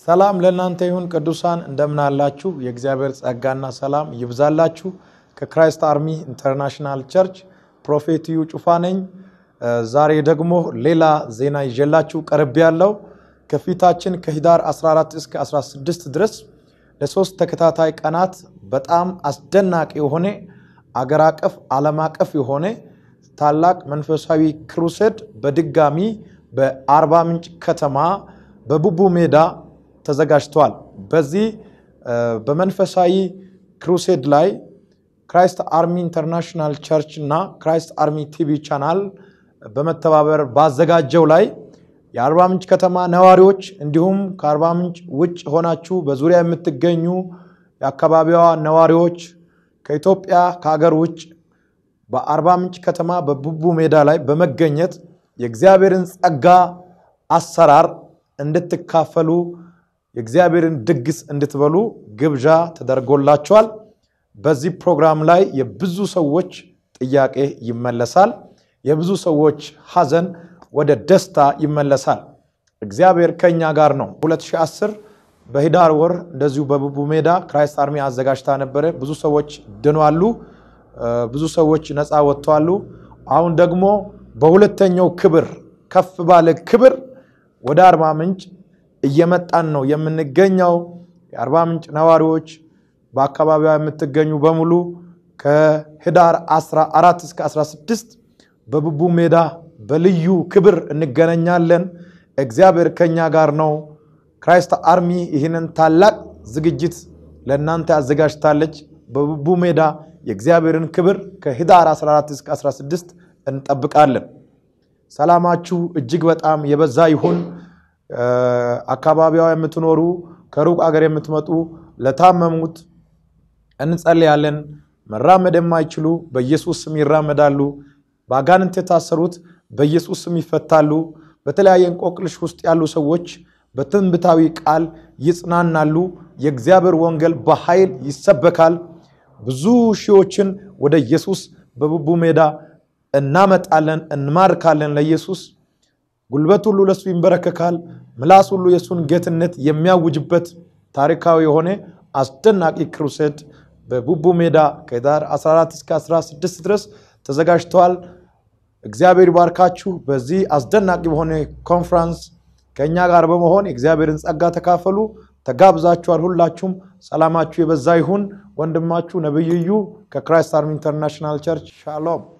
ሰላም ለእናንተ ይሁን ቅዱሳን፣ እንደምን አላችሁ? የእግዚአብሔር ጸጋና ሰላም ይብዛላችሁ። ከክራይስት አርሚ ኢንተርናሽናል ቸርች ፕሮፌት ዩ ጩፋ ነኝ። ዛሬ ደግሞ ሌላ ዜና ይዤላችሁ ቀርብ ያለው ከፊታችን ከህዳር 14 እስከ 16 ድረስ ለሶስት ተከታታይ ቀናት በጣም አስደናቂ የሆነ አገር አቀፍ ዓለም አቀፍ የሆነ ታላቅ መንፈሳዊ ክሩሴድ በድጋሚ በአርባ ምንጭ ከተማ በቡቡ ሜዳ ተዘጋጅተዋል። በዚህ በመንፈሳዊ ክሩሴድ ላይ ክራይስት አርሚ ኢንተርናሽናል ቸርች እና ክራይስት አርሚ ቲቪ ቻናል በመተባበር ባዘጋጀው ላይ የአርባ ምንጭ ከተማ ነዋሪዎች እንዲሁም ከአርባ ምንጭ ውጭ ሆናችሁ በዙሪያ የምትገኙ የአካባቢዋ ነዋሪዎች ከኢትዮጵያ ከሀገር ውጭ በአርባ ምንጭ ከተማ በቡቡ ሜዳ ላይ በመገኘት የእግዚአብሔርን ጸጋ አሰራር እንድትካፈሉ የእግዚአብሔርን ድግስ እንድትበሉ ግብዣ ተደርጎላቸዋል። በዚህ ፕሮግራም ላይ የብዙ ሰዎች ጥያቄ ይመለሳል። የብዙ ሰዎች ሐዘን ወደ ደስታ ይመለሳል። እግዚአብሔር ከኛ ጋር ነው። 2010 በህዳር ወር እንደዚሁ በቡቡ ሜዳ ክራይስት አርሚ አዘጋጅታ ነበረ። ብዙ ሰዎች ድኗሉ። ብዙ ሰዎች ነፃ ወጥተዋሉ። አሁን ደግሞ በሁለተኛው ክብር ከፍ ባለ ክብር ወደ አርባ ምንጭ እየመጣን ነው የምንገኘው። የአርባ ምንጭ ነዋሪዎች በአካባቢዋ የምትገኙ በሙሉ ከህዳር 14 እስከ 16 በቡቡ ሜዳ በልዩ ክብር እንገናኛለን። እግዚአብሔር ከኛ ጋር ነው። ክራይስት አርሚ ይህንን ታላቅ ዝግጅት ለእናንተ አዘጋጅታለች። በቡቡ ሜዳ የእግዚአብሔርን ክብር ከህዳር 14 እስከ 16 እንጠብቃለን። ሰላማችሁ እጅግ በጣም የበዛ ይሁን። አካባቢዋ የምትኖሩ ከሩቅ አገር የምትመጡ ለታመሙት እንጸልያለን። መራመድ የማይችሉ በኢየሱስ ስም ይራመዳሉ። በአጋንንት የታሰሩት በኢየሱስ ስም ይፈታሉ። በተለያየ እንቆቅልሽ ውስጥ ያሉ ሰዎች በትንቢታዊ ቃል ይጽናናሉ። የእግዚአብሔር ወንጌል በኃይል ይሰበካል። ብዙ ሺዎችን ወደ ኢየሱስ በቡቡ ሜዳ እናመጣለን፣ እንማርካለን። ለኢየሱስ ጉልበት ሁሉ ለእሱ ይንበረከካል። ምላስ ሁሉ የእሱን ጌትነት የሚያውጅበት ታሪካዊ የሆነ አስደናቂ ክሩሴድ በቡቡ ሜዳ ከህዳር 14 እስከ 16 ድረስ ተዘጋጅተዋል። እግዚአብሔር ይባርካችሁ። በዚህ አስደናቂ በሆነ ኮንፍራንስ ከእኛ ጋር በመሆን የእግዚአብሔርን ጸጋ ተካፈሉ። ተጋብዛችኋል። ሁላችሁም ሰላማችሁ የበዛ ይሁን። ወንድማችሁ ነብይዩ ከክራይስት አርሚ ኢንተርናሽናል ቸርች ሻሎም